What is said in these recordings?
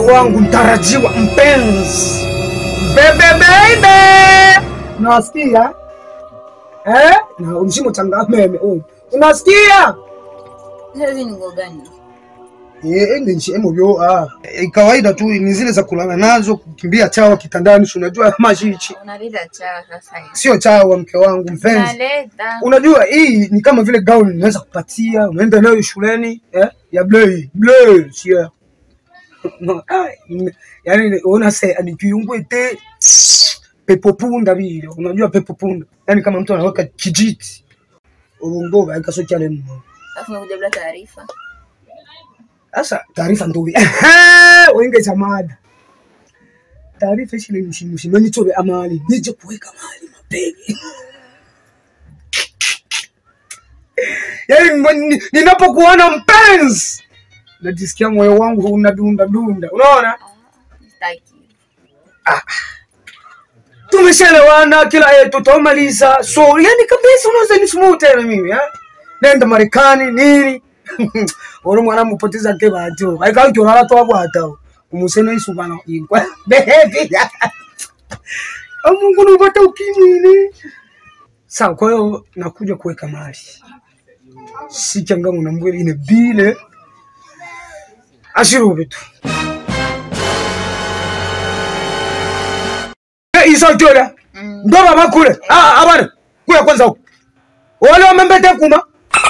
wangu mtarajiwa mpenzi bebe baby unasikia eh na umshimo changa meme oh unasikia Sasa ni nguo gani? eh ende nchi emo byo ah e, kawaida tu ni zile za kulala nazo kukimbia chawa kitandani si unajua mashichi Unaleta chawa sasa hivi. sio chawa mke wangu mpenzi Unaleta. unajua hii ni kama vile gauni naweza kupatia unaenda nayo shuleni eh? ya bleu bleu sio no, ai, n- yani una se ni kiungo ite pepo punda vile unajua pepo punda yani kama mtu anaweka kijiti urungo baika so chale mmo Alafu umekuja bila taarifa. sasa taarifa ndo wenge cha mada taarifa ishile mshimshimeni tobe amali nije kuweka mali mapema yaani mwen- ninapokuona mpenzi najisikia moyo wangu unadunda dunda unaona Sitaki. tumeshelewana kila yetu tutamaliza so yani kabisa unaweza nisumuu tena mimi eh? nenda marekani nini uri mwana mupoteza ke batyo vaikauchorara twabwata umusene isubana inkwa bebi amungu nupata ukimini sawa kwa hiyo nakuja kuweka mali si changamu na mbweli ine bile ashirubi tu isochola Mm. ndo baba kule Ah, abana kuya kwanza huko wale wamembete kuma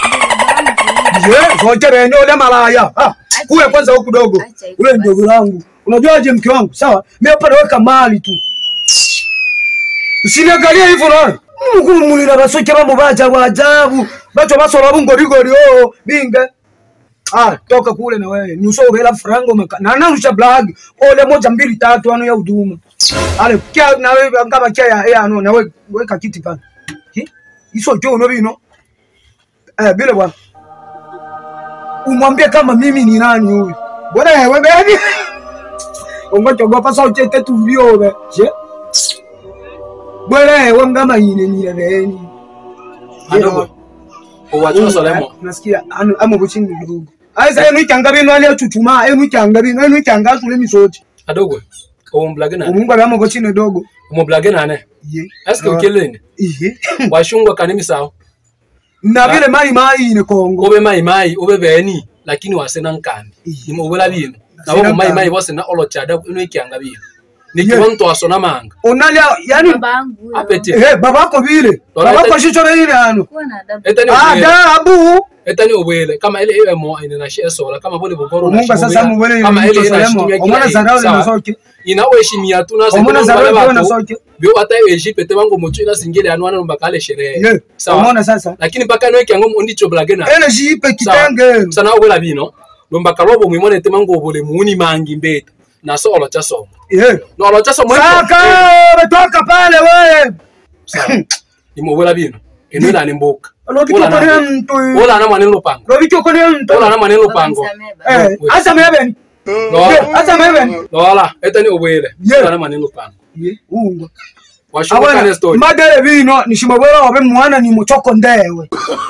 ye zote benye ule malaya Ah, kuya kwanza huku dogo Acha hivyo ule basi. ndogo langu unajuaje mke wangu sawa mimi hapa naweka mali tu usiniangalie hivyo naona mukulumulira basoke bamo baja bwajabu bacho basola bungorigori oo binge Ah, toka kule na wewe nuso ubela frango maka na nanusha blag ole moja mbili tatu ano ya huduma ale kya na wewe ngaba kya ya ya ano na wewe weka kiti pale Hi? iso jo no bino eh bile bwana umwambie kama mimi ni nani huyu bwana wewe baby ungoja gopa sauti tetu vyobe je bwana wewe ngama yine ni reni Adogo. Uwachosolemo. nasikia ano amo buchini kidogo aisa enu ikyanga bino ali achuchuma enu ikyanga bino enu ikyanga asule misoti Adogo. Umblage nane. omungu ali amo buchini dogo Umblage nane. Iye. Eske Ah, ukelene. iye Washungwa kanimi sawa. na vile mai mai ne kongo Ube mai mai, ube beni, lakini wasena nkani. Iye. Nimo ubela bino. Na Sina wabo mai nkani. mai bose na olo chada ino ikyanga bino. Ye. Nikiwa mtu asona manga. onalia yani Babangu. huyo. Apeti. eh babako vile Wala babako ita- shicho ile ano Kuwa na adabu. Etani ubwele. adabu Etani ubwele. Kama ile iwe mo ine na shie sola. Kama bole bukoro na omungu sasa mubele Kama ile ina ile shitumia omwana kila zarao sawa. na soke inaweshimia tu nase omwana zarao tebangwale na bato soke bio ata ejipete bango motu ina singile anu wana mbakale sherehe ye sawa omwana sasa lakini mpaka no kyango mondi choblage na ele jipe kitenge sana obola bino lombaka lobo mwimone te mango obole muni mangi mbeta na so olo cha somo ye no olo cha somo saka betoka pale wewe imobola bino eno na nimboka lobiko kone mtu ola na mwanelo pango lobiko kone mtu ola na mwanelo Baba pango nisamee baba. eh asa mebeni no asa mebeni ola etani obwele Ye. ola na mwanelo pango ye ungo washuka kane abana story madere bino nishimabwera wabe mwana ni muchoko ndewe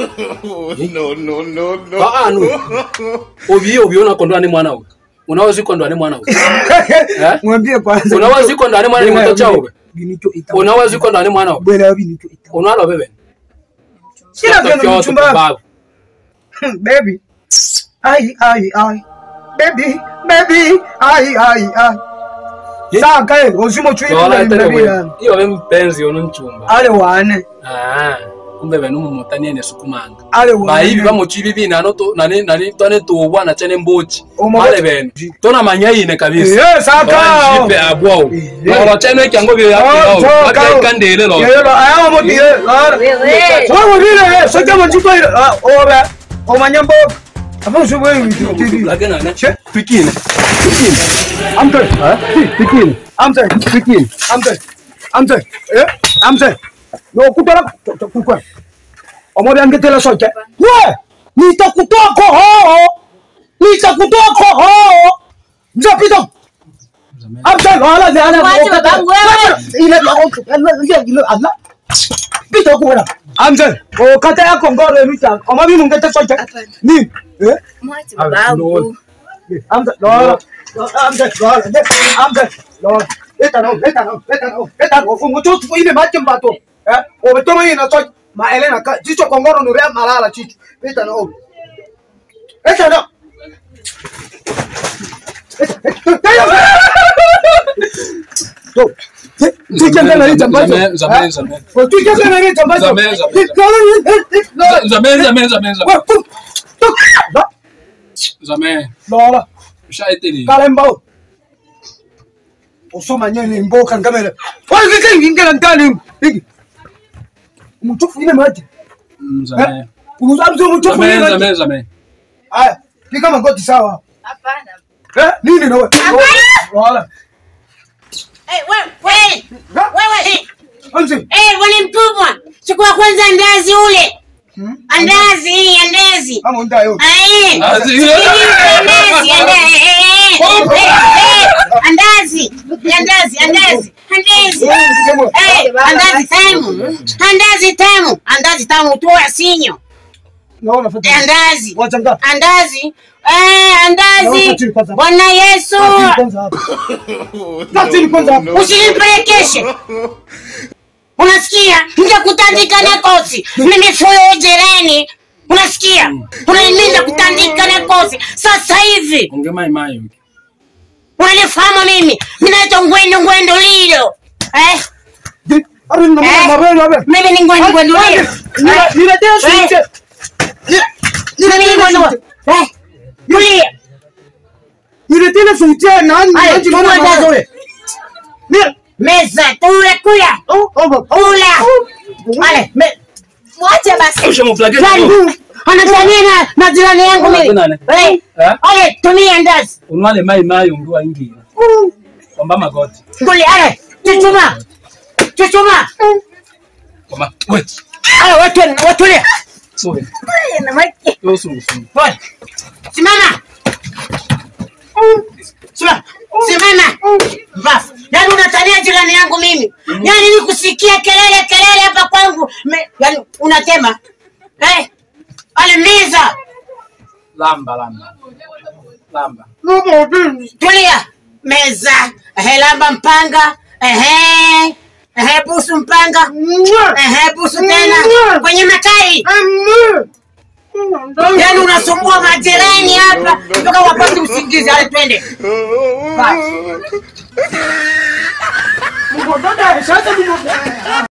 ba anu obi obi ona kondwa ni mwana we unaweza kondwa ni mwana we Eh? mwambie kwanza unaweza kondwa ni mwana ni mtoto chao we binito ita unaweza kondwa ni mwana we bwera binito ita unalo bebe sina vyo Kyoto mchumba kubabu. baby ai ai ai baby baby ai ai ai Ye. saka eh ozimo chwini Lola na etani mbabi we iyo we mpenzi ono nchumba ale wane ah kumbe benu mumutani ne sukumanga ale wane bayibi bamuchi bibi nano to nani nani tone tubwa na chane mbochi Omo- male benu tona manyayine kabisa ye saka jipe abwao Ye. lolo chane kyango bi Oh, yapao toka. bakandele lo Ye, lo, aya mo die la Wewe. wewe vile eh soja mo jiko ile ah obe o manyambo afa usubwe vitu tivi lagana na Che. pikine pikine amte pikine amte pikine amte amte eh amte no kutara kukwa omo bya ngetela soja we nitakutoa koho nitakutoa koho mzapita amte wala jana Mwache babangu wewe. ile ile ile Allah pita kuona amte o kata yako ngoro mita kama mimi ngete soja Hapana. ni eh Mwache Ah, babangu. Amza, lola. Amza, lola. Amza, lola. Leta no, leta no, leta no, leta no. Fungu tu tu ile maji mbato. Eh? Ometoma hii na so ma Elena ka chicho kongoro nurea malala chicho. Leta no. Leta no. Tu. Tu kienda na hii jambazo. Zame- zame- zame. Tu kienda na hii jambazo. Zame- zame. Lola. Zamee, zamee, zamee, zamee. Lola. Zamee. Lola. Ushaitili. kalembo usomanye nimboka ngamele wazike ingela ndani hiki mtufu ile maji Mm, Zamee. uzamzo mtufu ile Zamee, maji zamee, zamee. haya ni kama ngoti sawa Hapana. eh nini nawe wala Eh, wewe, wewe, wewe, eh, anzi eh, bwana mkubwa, chukua kwanza andazi ule. Andazi, hii andazi. ama ndayo Eh, Andazi. sikiliza, andazi, andazi, eh, eh, eh, eh, andazi, andazi, andazi, andazi. Eh, andazi tamu, andazi tamu, andazi tamu, toa sinyo. naona Eh, fata Andazi, wachanga andazi, eh, Naomba andazi. chini kwanza. Bwana Yesu, kwanza hapa kati kwanza hapa usinipelekeshe. Unasikia? Nitakutandika na kosi. Mimi fuyo jirani. Unasikia? Unanilinda kutandika na kosi. Sasa hivi Ongea mai mai wiki. unanifahamu mimi. Mimi naitwa Ngwendo Ngwendo Lilo. Eh? ari na Eh? mabele hapa Mimi ni Ngwendo Ngwendo Lilo. Eh? niletea switch Mimi ni Ngwendo. Eh? Tulia. niletea switch nani Haya, nani chukua ndazi ule. ni Meza, tule kula. oh oh Kula. Ale, me, Mwache basi. Ushamflagia Nani? kidogo. Anatania na, na jirani yangu mimi. Nani? Eh? Eh? Ale, tumia ndazi. Unwale mai mai ungua ingi. Omba magoti. Nguli, ale, chuchuma. Chuchuma. Koma. Wait. Ale, watu, watulia. Sorry. Na maji. Yo su su. Pole. Simama. Simama. Simama. Bafu. Yaani unatania jirani yangu mimi. Yaani nikusikia kelele kelele hapa kwangu. Me, yaani unatema. Eh? Ale meza. Lamba lamba. Lamba. Tulia. Meza. Ehe, lamba mpanga. Ehe. Ehe, busu mpanga. Ehe, busu tena. Kwenye makai. Yaani unasumbua majirani hapa mpaka wapate usingizi. Ale twende. Basi. Mgodada sasa